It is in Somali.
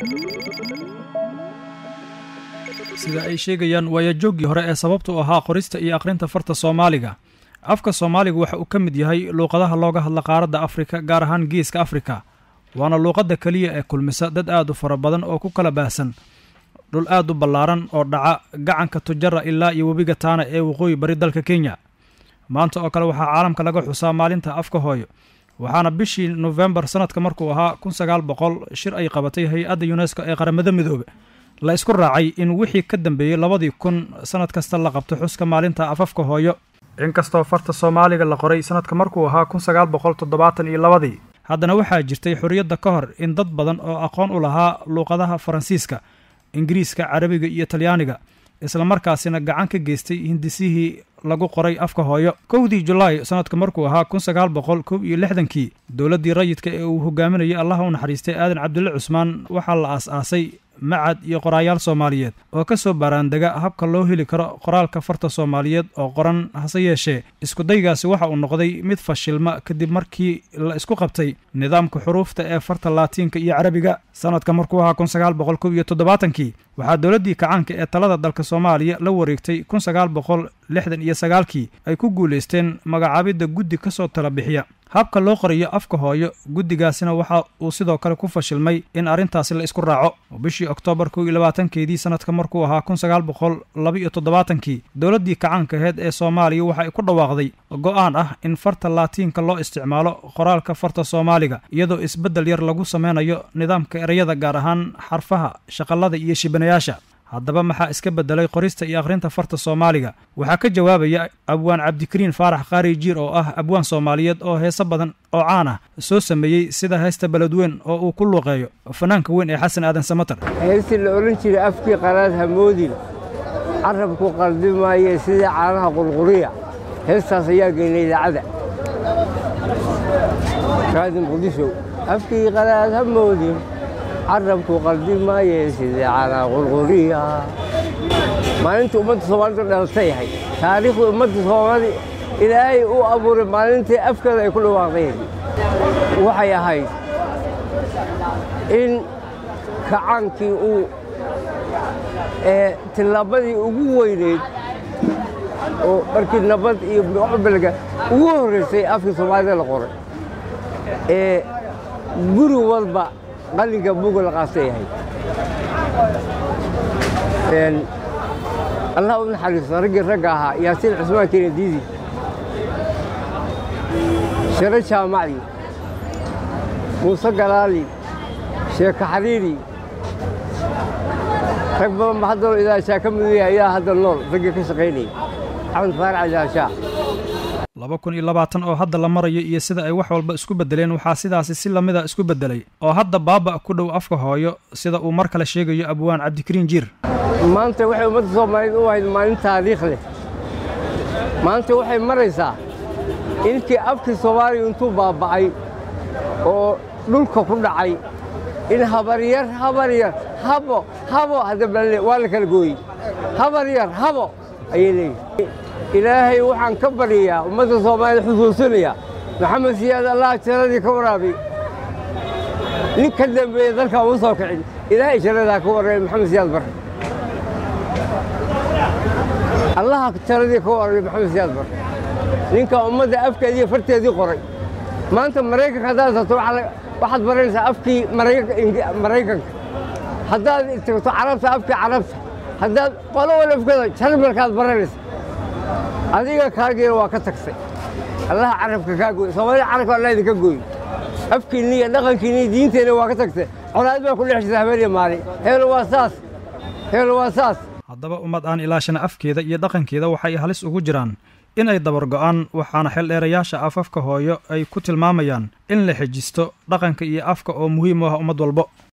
sida ay sheegayaan waayajooggii hore ee sababtu ahaa qorista iyo akhrinta farta soomaaliga afka soomaaligu waxa uu ka mid yahay luuqadaha looga hadla qaaradda afrika gaar ahaan geeska afrika waana luuqadda keliya ee kulmisa dad aad u fara badan oo ku kala baahsan dhul aad u ballaaran oo dhaca gacanka tujara ilaa iyo webiga taana ee waqooyi bari dalka kenya maanta oo kale waxaa caalamka laga xusaa maalinta afka hooyo waxaana bishii nofembar sanadka markuu ahaa kun sagaal boqol shir ay qabatay hay-adda yunesko ee qaramada midoobe la isku raacay in wixii ka dambeeyey labadii kun sanad kasta la qabto xuska maalinta afafka hooyo inkastoo farta soomaaliga la qoray sanadka markuu ahaa kun sagaal boqol toddobaatan iyo labadii haddana waxaa jirtay xorriyadda ka hor in dad badan oo aqoon u lahaa luuqadaha faransiiska ingiriiska carabiga iyo talyaaniga islamarkaasina gacan ka geystay hindisihii lagu qoray afka hooyo kowdii julaay sanadka markuu ahaa kun sagaal boqol kow iyo lixdankii dowladdii rayidka ee uu hogaaminayay allaha u naxariistay aadan cabdulle cusmaan waxaa la aas-aasay macad iyo qoraayaal soomaaliyeed oo ka soo baaraandega habka loo heli karo qoraalka farta soomaaliyeed oo qoran hase yeeshee iskudaygaasi waxa uu noqday mid fashilma kadib markii la isku qabtay nidaamka xuruufta ee farta laatiinka iyo carabiga sanadka markuu ahaa kun sagaal boqol kow iyo toddobaatankii waxaa dowladdii kacaanka ee talada dalka soomaaliya la wareegtay kun sagaal boqol lixdan iyo sagaalkii ay ku guulaysteen magacaabidda guddi ka soo tala bixiya habka loo qoriyo afka hooyo guddigaasina waxa uu sidoo kale ku fashilmay in arrintaasi la isku raaco bishii oktoobar kow iyo labaatankeedii sanadka markuu ahaa kun sagaal boqol laba iyo toddobaatankii dowladdii kacaanka aheyd ee soomaaliya waxa ay ku dhawaaqday go-aan ah in farta laatiinka loo isticmaalo qoraalka farta soomaaliga iyadoo isbeddel yar lagu sameynayo nidaamka ereyada gaar ahaan xarfaha shaqallada iyo shibanayaasha haddaba maxaa iska beddelay qorista iyo akhrinta farta soomaaliga waxaa ka jawaabaya abwaan cabdikariin faarax qaari jiir oo ah abwaan soomaaliyeed oo heeso badan oo caan ah soo sameeyey sida heesta beledweyn oo uu ku luuqeeyo fanaanka weyn ee xasan aadan samatar heestii la odhan jiray afkii qaraad hamoodin carabku qaldi maaye sidii caanaha qurquriya heestaas ayaa geynay idaacadda raadin qudishow afkii qaraad hamoodin carabku qaldi maaye sidii caanaha qurquriya maalintii ummadda soomaalida dhalatay yahay taariikhdii ummadda soomaali ilaahay u abuuray maalintii afkeeda ay ku dhawaaqdeen waxay ahayd in kacaankii uu ee tillaabadii ugu weyneyd oo markii nabad iyo mucbalga ugu horraysay afkii soomaalida la qoray ee guri walba qalinka buga la qaasta yahay allah u naxariisto raggii ragga ahaa yaasiin cusmaan kenediidi shiro jaamacdi muuse galaali sheeko xariiri rag badan ba hadda idaashaa ka mid yahay ayaa hadda nool raggii ka shaqaynayay axmed faarac idaashaa laba kun iyo labaatan oo hadda la marayo iyo sida ay wax walba isku beddeleen waxaa sidaasi si lamida isku beddelay oo hadda baaba ku dhow afka hooyo sida uu mar kale sheegayo abwaan cabdikariin jiir maanta waxay ummadda soomaaliyeed u ahayd maalin taariikh leh maanta waxay maraysaa inkii afkii soomaaliya intuu baaba'ay oo dhulka ku dhacay in habaryar habaryar habo habo hadda balle waa la kala gooyey habaryar habo ayay leeyihin ilaahay waxaan ka baryayaa ummadda soomaaliyed xusuusinaya maxamed siyaad allah jaradii ka waraabi nin ka dambeeya dalka uma soo kicin ilaahay jaradaa ka warraabay maxamed siyaad barre allaha jaradii ka warraabay maxamed siyaad barre ninka ummadda afkeediiyo farteedii qoray maanta maraykanka haddaad tagto waxaad baranaysaa afkii maraykanka haddaad tagto carabta afkii carabta haddaad qolo wal afkeeda jarmalkaad baranaysa adiga kaagiina waa ka tagtay allaha carabka kaa gooy soomaalida carabka allah idinka gooy afkiinni iyo dhaqankiinni iyo diinteenna waa ka tagtay colaad baa ku dhex jirta habeeniya maalin heelo waa saas heelo waa saas haddaba ummad aan ilaashana afkeeda iyo dhaqankeeda waxay halis ugu jiraan in ay dabar go'aan waxaana xeeldheerayaasha afafka hooyo ay ku tilmaamayaan in la xejisto dhaqanka iyo afka oo muhiim u ah ummad walbo